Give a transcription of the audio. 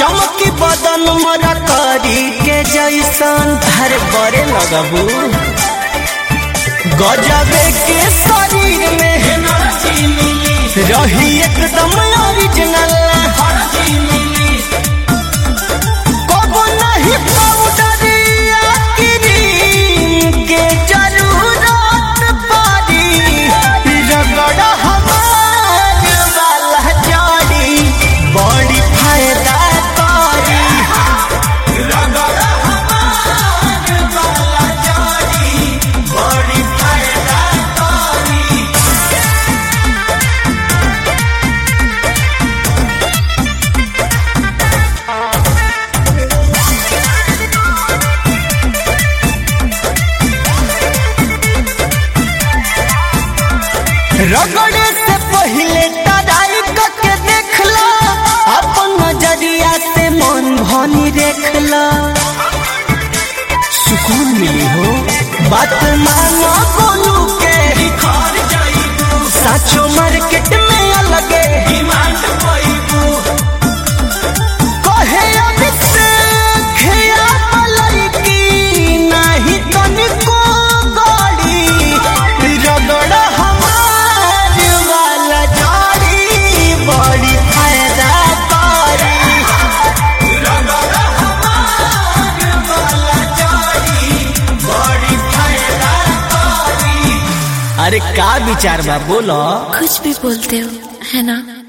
चमकी बदन मोरा करी के जैसन हर बड़े लगबू गजबे के शरीर में रही एकदम ओरिजिनल कबो नहीं पाउडर या क्रीम के जरूरत पड़ी रगड़ हमार वाला जड़ी बड़ी फायदा करी रगड़ हमार वाला जड़ी बड़ी फायदा करी रगड़े से पहले तराई के देखला अपन नजरिया से मन भनी देखला सुकून मिली हो बात मानो बोलू के साचो मार्केट में अलगे कहे अभिषेक या मलैकी नाही तनिको गाड़ी रगड़ हमार वाला जाड़ी बड़ी फायदा करी रगड़ हमार वाला जाड़ी बड़ी फायदा करी अरे का विचार बा बोलो कुछ भी बोलते हो है ना